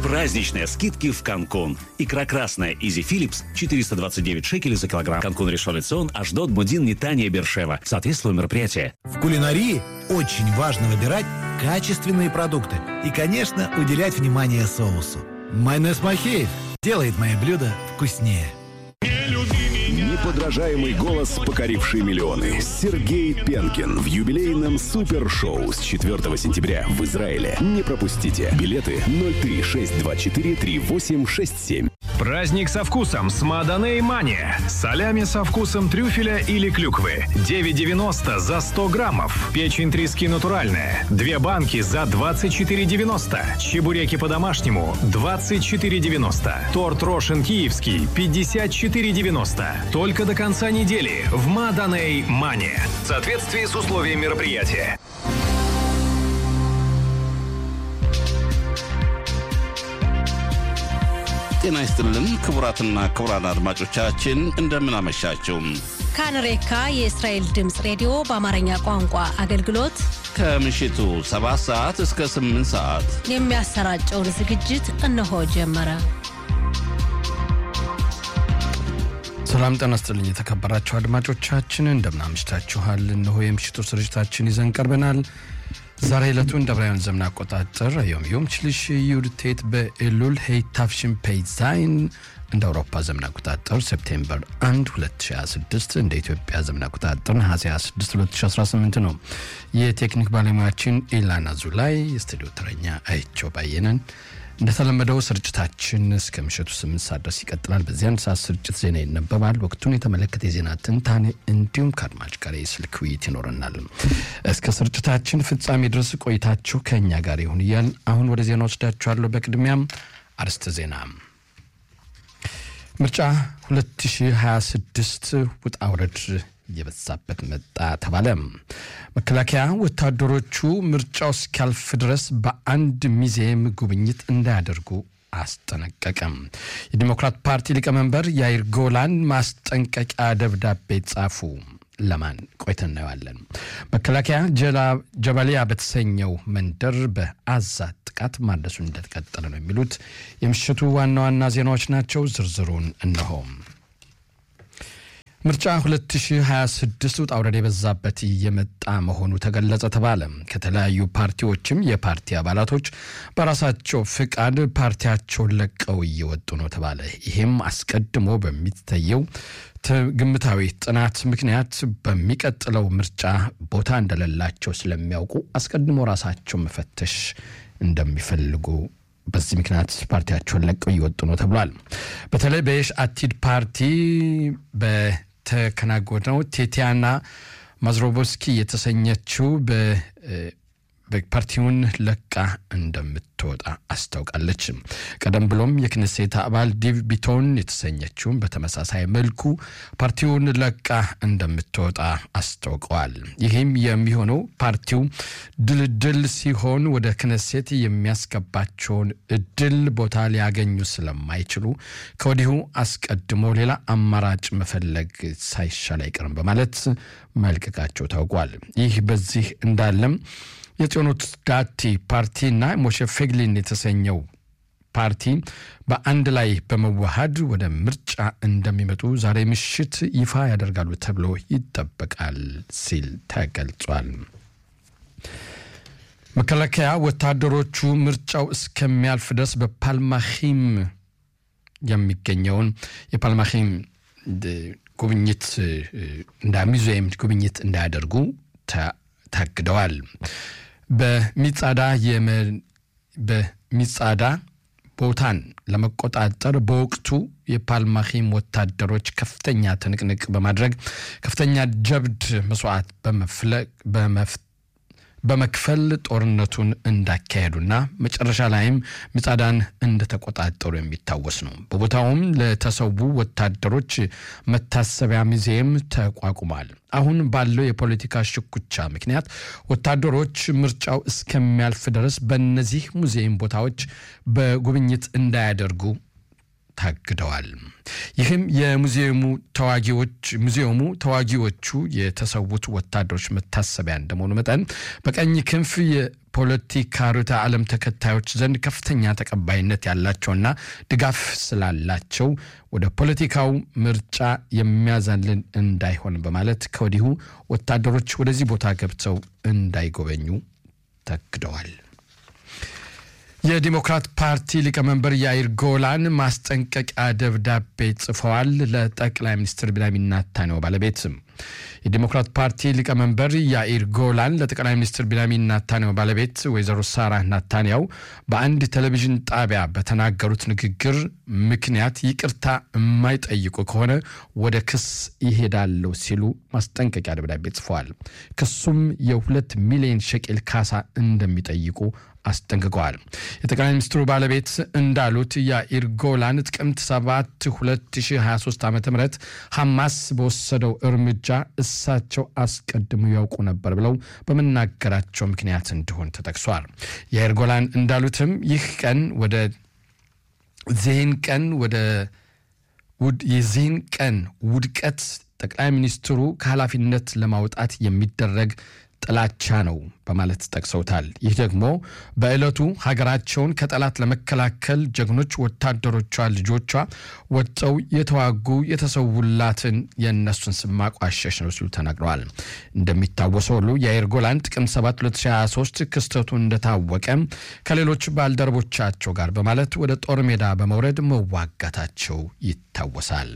Праздничные скидки в Канкун. Икра красная Изи Philips 429 шекелей за килограмм. Канкун Решон Цион, Аждот, Мудин, Нитания, Бершева. Соответствует мероприятие. В кулинарии очень важно выбирать качественные продукты и, конечно, уделять внимание соусу. Майонез Махеев делает мои блюда вкуснее. Неподражаемый голос, покоривший миллионы. Сергей Пенкин в юбилейном супершоу с 4 сентября в Израиле. Не пропустите. Билеты 03624 3867. Праздник со вкусом с Маданей Мания. Солями со вкусом трюфеля или клюквы. 9,90 за 100 граммов. Печень трески натуральная. Две банки за 24,90. Чебуреки по-домашнему 24,90. Торт Рошин Киевский 54,90. Только до конца недели в Маданей Мания. В соответствии с условиями мероприятия. ጤና ይስጥልን ክቡራትና ክቡራን አድማጮቻችን እንደምን አመሻችሁ። ካንሬካ የእስራኤል ድምፅ ሬዲዮ በአማርኛ ቋንቋ አገልግሎት ከምሽቱ 7 ሰዓት እስከ 8 ሰዓት የሚያሰራጨውን ዝግጅት እነሆ ጀመረ። ሰላም ጤና ይስጥልኝ የተከበራችሁ አድማጮቻችን እንደምን አምሽታችኋል። እነሆ የምሽቱ ስርጭታችን ይዘን ቀርበናል። ዛሬ ዕለቱ እንደ ብራውያን ዘመን አቆጣጠር ዮም ዮም ችልሽ ዩድቴት በኤሉል ሄይታፍሽን ፔይዛይን እንደ አውሮፓ ዘመን አቆጣጠር ሴፕቴምበር 1 2026 እንደ ኢትዮጵያ ዘመን አቆጣጠር ነሐሴ 26 2018 ነው። የቴክኒክ ባለሙያችን ኢላና ዙላይ፣ የስቱዲዮ ተረኛ አይቸው ባየነን። እንደተለመደው ስርጭታችን እስከ ምሽቱ ስምንት ሰዓት ድረስ ይቀጥላል። በዚህ አንድ ሰዓት ስርጭት ዜና ይነበባል። ወቅቱን የተመለከተ የዜና ትንታኔ እንዲሁም ከአድማጭ ጋር የስልክ ውይይት ይኖረናል። እስከ ስርጭታችን ፍጻሜ ድረስ ቆይታችሁ ከእኛ ጋር ይሁን እያል አሁን ወደ ዜና ወስዳችኋለሁ። በቅድሚያም አርስተ ዜና ምርጫ 2026 ውጣ ውረድ እየበዛበት መጣ ተባለ። መከላከያ ወታደሮቹ ምርጫው እስኪያልፍ ድረስ በአንድ ሙዚየም ጉብኝት እንዳያደርጉ አስጠነቀቀም። የዲሞክራት ፓርቲ ሊቀመንበር ያይር ጎላን ማስጠንቀቂያ ደብዳቤ ጻፉ። ለማን ቆይተን እናየዋለን። መከላከያ ጀባሊያ በተሰኘው መንደር በአዛ ጥቃት ማድረሱን እንደተቀጠለ ነው የሚሉት የምሽቱ ዋና ዋና ዜናዎች ናቸው። ዝርዝሩን እነሆ። ምርጫ 2026 ውጣ ውረድ የበዛበት እየመጣ መሆኑ ተገለጸ ተባለ። ከተለያዩ ፓርቲዎችም የፓርቲ አባላቶች በራሳቸው ፍቃድ ፓርቲያቸውን ለቀው እየወጡ ነው ተባለ። ይህም አስቀድሞ በሚታየው ግምታዊ ጥናት ምክንያት በሚቀጥለው ምርጫ ቦታ እንደሌላቸው ስለሚያውቁ አስቀድሞ ራሳቸው መፈተሽ እንደሚፈልጉ በዚህ ምክንያት ፓርቲያቸውን ለቀው እየወጡ ነው ተብሏል። በተለይ በየሽ አቲድ ፓርቲ በተከናወነው ቴቲያና ማዝሮቦስኪ የተሰኘችው በፓርቲውን ለቃ እንደምትወጣ አስታውቃለች። ቀደም ብሎም የክነሴት አባል ዲቭ ቢቶን የተሰኘችውን በተመሳሳይ መልኩ ፓርቲውን ለቃ እንደምትወጣ አስታውቀዋል። ይህም የሚሆነው ፓርቲው ድልድል ሲሆን ወደ ክነሴት የሚያስገባቸውን እድል ቦታ ሊያገኙ ስለማይችሉ ከወዲሁ አስቀድሞ ሌላ አማራጭ መፈለግ ሳይሻል አይቀርም በማለት መልቀቃቸው ታውቋል። ይህ በዚህ እንዳለም የጽዮኖት ዳቲ ፓርቲና ሞሼ ፌግሊን የተሰኘው ፓርቲ በአንድ ላይ በመዋሃድ ወደ ምርጫ እንደሚመጡ ዛሬ ምሽት ይፋ ያደርጋሉ ተብሎ ይጠበቃል ሲል ተገልጿል። መከላከያ ወታደሮቹ ምርጫው እስከሚያልፍ ድረስ በፓልማሂም የሚገኘውን የፓልማሂም ጉብኝት እንደ ሙዚየም ጉብኝት እንዳያደርጉ ታግደዋል። በሚጻዳ በሚጻዳ ቦታን ለመቆጣጠር በወቅቱ የፓልማሂም ወታደሮች ከፍተኛ ትንቅንቅ በማድረግ ከፍተኛ ጀብድ መስዋዕት በመክፈል ጦርነቱን እንዳካሄዱና መጨረሻ ላይም ሚጻዳን እንደተቆጣጠሩ የሚታወስ ነው። በቦታውም ለተሰዉ ወታደሮች መታሰቢያ ሙዚየም ተቋቁሟል። አሁን ባለው የፖለቲካ ሽኩቻ ምክንያት ወታደሮች ምርጫው እስከሚያልፍ ድረስ በእነዚህ ሙዚየም ቦታዎች በጉብኝት እንዳያደርጉ ታግደዋል። ይህም የሙዚየሙ ተዋጊዎች ሙዚየሙ ተዋጊዎቹ የተሰዉት ወታደሮች መታሰቢያ እንደመሆኑ መጠን በቀኝ ክንፍ የፖለቲካ ርዕዮተ ዓለም ተከታዮች ዘንድ ከፍተኛ ተቀባይነት ያላቸውና ድጋፍ ስላላቸው ወደ ፖለቲካው ምርጫ የሚያዛልን እንዳይሆን በማለት ከወዲሁ ወታደሮች ወደዚህ ቦታ ገብተው እንዳይጎበኙ ተግደዋል። የዲሞክራት ፓርቲ ሊቀመንበር ያይር ጎላን ማስጠንቀቂያ ደብዳቤ ጽፈዋል ለጠቅላይ ሚኒስትር ቢንያሚን ኔታንያሁ ባለቤት። የዲሞክራት ፓርቲ ሊቀመንበር ያኢር ጎላን ለጠቅላይ ሚኒስትር ቢንያሚን ኔታንያሁ ባለቤት ወይዘሮ ሳራ ኔታንያሁ በአንድ ቴሌቪዥን ጣቢያ በተናገሩት ንግግር ምክንያት ይቅርታ የማይጠይቁ ከሆነ ወደ ክስ ይሄዳለሁ ሲሉ ማስጠንቀቂያ ደብዳቤ ጽፈዋል። ክሱም የሁለት ሚሊዮን ሸቄል ካሳ እንደሚጠይቁ አስጠንቅቀዋል። የጠቅላይ ሚኒስትሩ ባለቤት እንዳሉት ያኢር ጎላን ጥቅምት 7 2023 ዓ ም ሐማስ በወሰደው እርምጃ እሳቸው አስቀድመው ያውቁ ነበር ብለው በመናገራቸው ምክንያት እንደሆን ተጠቅሷል። ያኢር ጎላን እንዳሉትም ይህ ቀን ወደ ዚህን ቀን ወደ የዚህን ቀን ውድቀት ጠቅላይ ሚኒስትሩ ከኃላፊነት ለማውጣት የሚደረግ ጥላቻ ነው በማለት ጠቅሰውታል። ይህ ደግሞ በዕለቱ ሀገራቸውን ከጠላት ለመከላከል ጀግኖች ወታደሮቿ ልጆቿ ወጥተው የተዋጉ የተሰውላትን የእነሱን ስም ማቋሸሽ ነው ሲሉ ተናግረዋል። እንደሚታወሰው ሁሉ የአየር ጎላን ጥቅምት 7 2023 ክስተቱ እንደታወቀ ከሌሎች ባልደረቦቻቸው ጋር በማለት ወደ ጦር ሜዳ በመውረድ መዋጋታቸው ይታወሳል።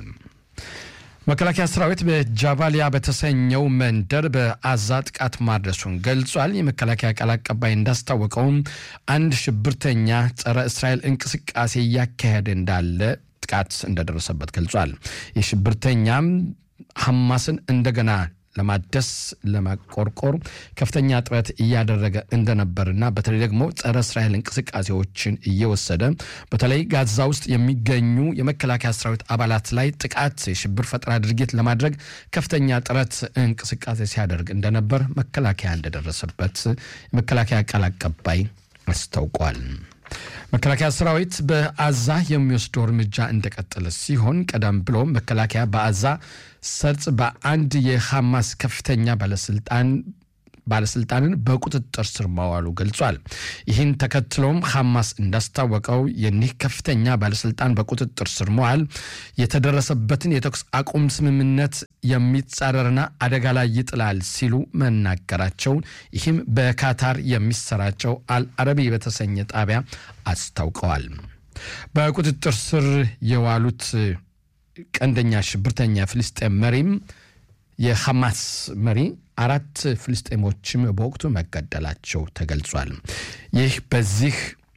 መከላከያ ሰራዊት በጃባሊያ በተሰኘው መንደር በአዛ ጥቃት ማድረሱን ገልጿል። የመከላከያ ቃል አቀባይ እንዳስታወቀውም አንድ ሽብርተኛ ጸረ እስራኤል እንቅስቃሴ እያካሄደ እንዳለ ጥቃት እንደደረሰበት ገልጿል። የሽብርተኛም ሐማስን እንደገና ለማደስ ለማቆርቆር ከፍተኛ ጥረት እያደረገ እንደነበርና በተለይ ደግሞ ጸረ እስራኤል እንቅስቃሴዎችን እየወሰደ በተለይ ጋዛ ውስጥ የሚገኙ የመከላከያ ሰራዊት አባላት ላይ ጥቃት፣ የሽብር ፈጠራ ድርጊት ለማድረግ ከፍተኛ ጥረት እንቅስቃሴ ሲያደርግ እንደነበር መከላከያ እንደደረሰበት የመከላከያ ቃል አቀባይ አስታውቋል። መከላከያ ሰራዊት በአዛ የሚወስደው እርምጃ እንደቀጠለ ሲሆን ቀደም ብሎ መከላከያ በአዛ ሰርጽ በአንድ የሐማስ ከፍተኛ ባለስልጣን ባለስልጣንን በቁጥጥር ስር ማዋሉ ገልጿል። ይህን ተከትሎም ሐማስ እንዳስታወቀው የኒህ ከፍተኛ ባለስልጣን በቁጥጥር ስር መዋል የተደረሰበትን የተኩስ አቁም ስምምነት የሚጻረርና አደጋ ላይ ይጥላል ሲሉ መናገራቸውን ይህም በካታር የሚሰራጨው አልአረቢ በተሰኘ ጣቢያ አስታውቀዋል። በቁጥጥር ስር የዋሉት ቀንደኛ ሽብርተኛ ፍልስጤም መሪም የሐማስ መሪ አራት ፍልስጤሞችም በወቅቱ መገደላቸው ተገልጿል። ይህ በዚህ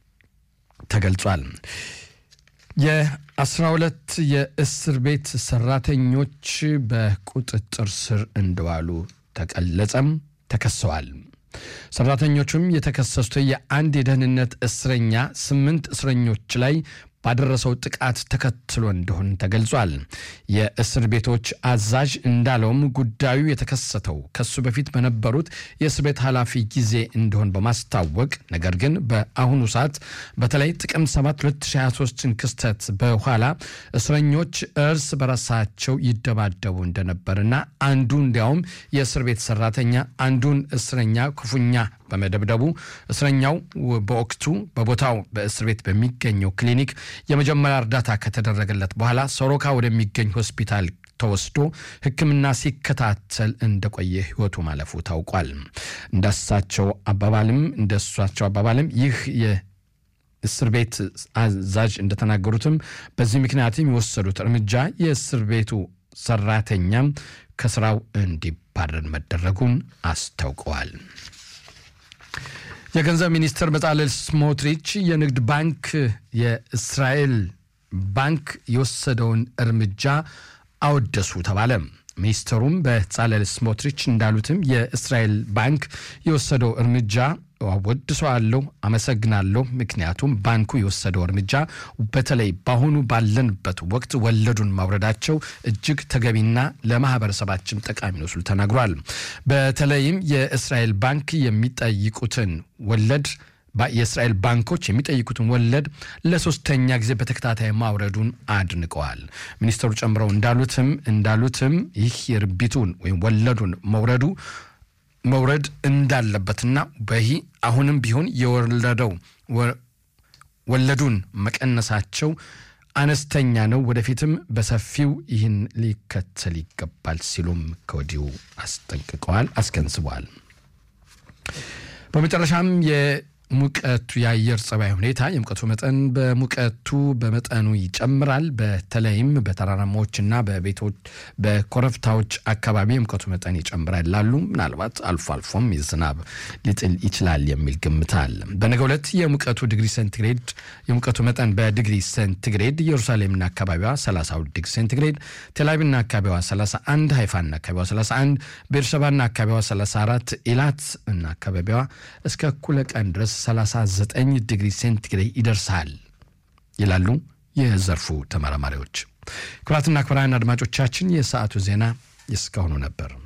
ተገልጿል። የአስራ ሁለት የእስር ቤት ሰራተኞች በቁጥጥር ስር እንደዋሉ ተገለጸም፣ ተከሰዋል። ሰራተኞቹም የተከሰሱት የአንድ የደህንነት እስረኛ ስምንት እስረኞች ላይ ባደረሰው ጥቃት ተከትሎ እንደሆን ተገልጿል። የእስር ቤቶች አዛዥ እንዳለውም ጉዳዩ የተከሰተው ከሱ በፊት በነበሩት የእስር ቤት ኃላፊ ጊዜ እንደሆን በማስታወቅ ነገር ግን በአሁኑ ሰዓት በተለይ ጥቅምት 7 2023ን ክስተት በኋላ እስረኞች እርስ በራሳቸው ይደባደቡ እንደነበርና አንዱ እንዲያውም የእስር ቤት ሰራተኛ አንዱን እስረኛ ክፉኛ በመደብደቡ እስረኛው በወቅቱ በቦታው በእስር ቤት በሚገኘው ክሊኒክ የመጀመሪያ እርዳታ ከተደረገለት በኋላ ሶሮካ ወደሚገኝ ሆስፒታል ተወስዶ ሕክምና ሲከታተል እንደቆየ ህይወቱ ማለፉ ታውቋል። እንዳሳቸው አባባልም እንደሷቸው አባባልም ይህ የእስር ቤት አዛዥ እንደተናገሩትም በዚህ ምክንያትም የወሰዱት እርምጃ የእስር ቤቱ ሰራተኛም ከስራው እንዲባረር መደረጉን አስታውቀዋል። የገንዘብ ሚኒስትር በጻለል ስሞትሪች የንግድ ባንክ የእስራኤል ባንክ የወሰደውን እርምጃ አወደሱ ተባለ። ሚኒስትሩም በጻለል ስሞትሪች እንዳሉትም የእስራኤል ባንክ የወሰደው እርምጃ አወድሰዋለሁ፣ አመሰግናለሁ። ምክንያቱም ባንኩ የወሰደው እርምጃ በተለይ በአሁኑ ባለንበት ወቅት ወለዱን ማውረዳቸው እጅግ ተገቢና ለማህበረሰባችን ጠቃሚ ነው ሲሉ ተናግሯል። በተለይም የእስራኤል ባንክ የሚጠይቁትን ወለድ የእስራኤል ባንኮች የሚጠይቁትን ወለድ ለሶስተኛ ጊዜ በተከታታይ ማውረዱን አድንቀዋል። ሚኒስትሩ ጨምረው እንዳሉትም እንዳሉትም ይህ የርቢቱን ወይም ወለዱን መውረዱ መውረድ እንዳለበትና በይህ አሁንም ቢሆን የወለደው ወለዱን መቀነሳቸው አነስተኛ ነው፣ ወደፊትም በሰፊው ይህን ሊከተል ይገባል ሲሉም ከወዲሁ አስጠንቅቀዋል፣ አስገንዝበዋል። በመጨረሻም የሙቀቱ የአየር ጸባይ ሁኔታ የሙቀቱ መጠን በሙቀቱ በመጠኑ ይጨምራል። በተለይም በተራራማዎችና በቤቶች በኮረብታዎች አካባቢ የሙቀቱ መጠን ይጨምራል ላሉ ምናልባት አልፎ አልፎም ዝናብ ሊጥል ይችላል የሚል ግምት አለ። በነገው ዕለት የሙቀቱ ዲግሪ ሴንቲግሬድ የሙቀቱ መጠን በዲግሪ ሴንቲግሬድ ኢየሩሳሌምና አካባቢዋ 32 ዲግሪ ሴንቲግሬድ፣ ቴልአቪቭና አካባቢዋ 31፣ ሃይፋና አካባቢዋ 31፣ ቤርሸባና አካባቢዋ 34፣ ኢላት እና አካባቢዋ እስከ እኩለ ቀን ድረስ 39 ዲግሪ ሴንቲግሬድ ይደርሳል ይላሉ የዘርፉ ተመራማሪዎች። ክቡራትና ክቡራን አድማጮቻችን የሰዓቱ ዜና የእስካሁኑ ነበር።